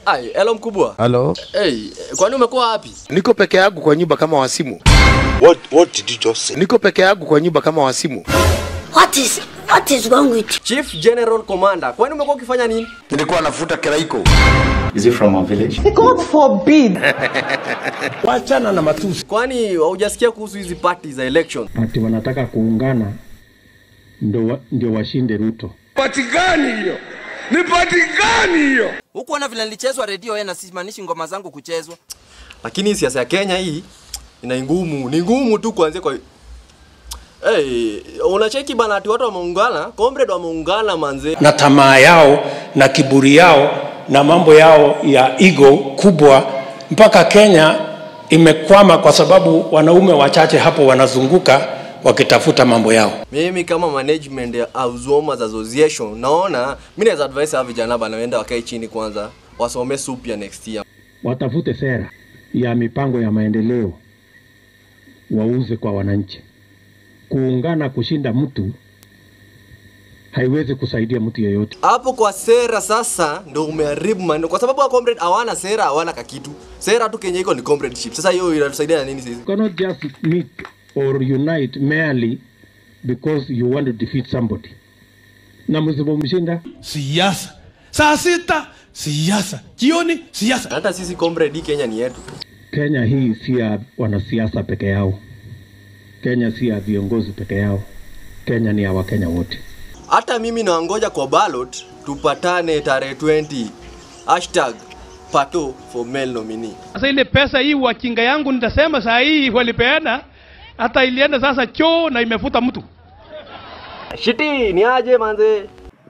Ai, hello mkubwa. Halo, Hey, kwani umekuwa wapi? niko peke yangu kwa nyumba kama wasimu. What what did you just say? Niko peke yangu kwa nyumba kama wasimu. What is what is wrong with you? Chief General Commander. Kwani umekuwa ukifanya nini? Nilikuwa nafuta kiraiko. Is it from our village? Wachana na matusi. Kwani haujasikia kuhusu hizi party za election? Ati wanataka kuungana ndio wa, ndio washinde Ruto. Hukuona vile nilichezwa redio yeye na simaanishi ngoma zangu kuchezwa. Lakini siasa ya Kenya hii ina ngumu, ni ngumu tu kuanzia kwa Hey, unacheki bana ati watu wameungana, comrade wameungana manze. Na tamaa yao na kiburi yao na mambo yao ya ego kubwa mpaka Kenya imekwama kwa sababu wanaume wachache hapo wanazunguka wakitafuta mambo yao. Mimi kama management ya Auswomas Association naona mimi naweza advise hawa vijana bana waende wakae chini kwanza, wasome sup ya next year. Watafute sera ya mipango ya maendeleo wauze kwa wananchi. Kuungana kushinda mtu haiwezi kusaidia mtu yeyote. Hapo kwa sera sasa ndo umeharibu maneno, kwa sababu wa comrade hawana sera, hawana kakitu. Sera tu Kenya iko ni comradeship. Sasa hiyo inatusaidia na nini sisi? You cannot just meet or unite merely because you want to defeat somebody. Na msipomshinda siasa. Saa sita siasa, jioni siasa. Hata sisi comrade, hii Kenya ni yetu. Kenya hii si ya wanasiasa peke yao. Kenya si ya viongozi peke yao. Kenya ni ya Wakenya wote. Hata mimi nawangoja kwa ballot tupatane tarehe 20 hashtag pato for male nominee. Sasa ile pesa hii wakinga yangu nitasema saa hii walipeana hata ilienda sasa choo na imefuta mtu. Shiti ni aje manze?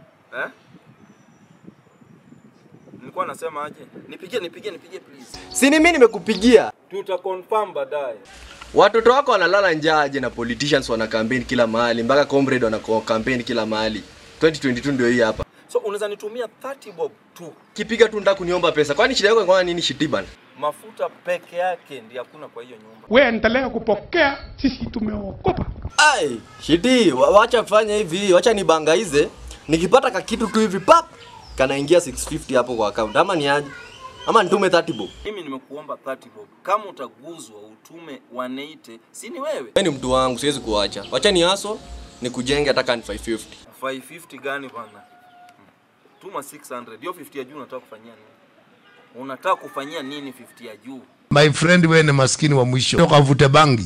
Nilikuwa nasema aje? Nipigie nipigie nipigie please. Si ni mimi nimekupigia. Tuta confirm baadaye. Watoto wako wanalala njaa aje na politicians wana campaign kila mahali mpaka comrade wana campaign kila mahali. 2022 ndio hii hapa. So unaweza nitumia 30 bob tu. Kipiga tu nataka kuniomba pesa. Kwani shida yako kwa nini shiti bana? Mafuta peke yake ndiyo hakuna kwa hiyo nyumba. Wewe endelea kupokea, sisi tumeokopa. Ai, shiti, wa- wacha fanya hivi, wacha nibangaize. Nikipata kakitu tu hivi pap, kanaingia 650 hapo kwa account. Ama ni aje? Ama nitume 30 bob. Mimi nimekuomba 30 bob. Kama utaguzwa utume 180, si ni wewe? Wewe ni mtu wangu, siwezi kuacha. Wacha ni haso, nikujenge hata kani 550. 550 gani bana? Hmm. Tuma 600. Hiyo 50 ya juu unataka kufanyia nini? Unataka kufanyia nini 50 ya juu? My friend, wewe ni maskini wa mwisho. Toka vute bangi.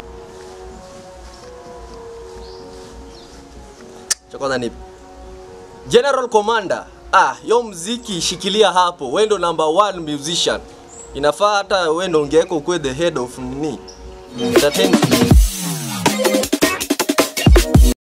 Cha kwanza ni General Commander. Ah, yo mziki shikilia hapo. Wewe ndo number one musician. Inafaa hata wewe ndo ungeweka ukwe the head of nini? Entertainment.